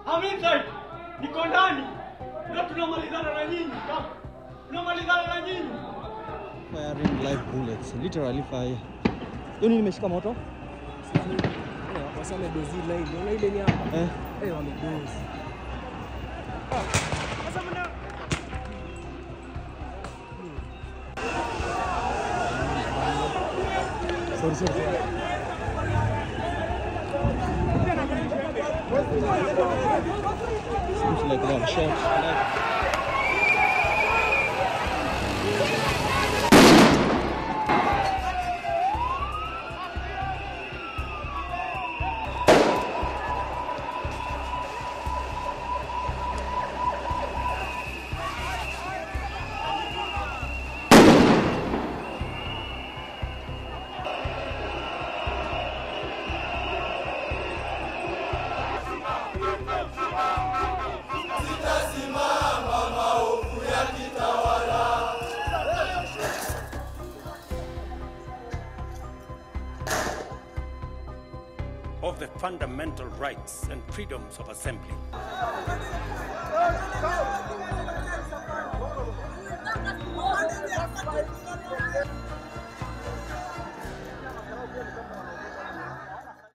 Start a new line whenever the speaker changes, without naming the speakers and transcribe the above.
I'm inside. Niko ndani. Na tunamalizana na nyinyi. Kaka. Tunamalizana na nyinyi.
Firing live bullets. Literally fire. Hiyo nini imeshika moto?
Wasame dozi line. Unaona ile ni hapa.
Eh.
Eh, wamedozi. Sorry, sorry, sorry.
Seems like they have shot. Like,
of the fundamental rights and freedoms of assembly.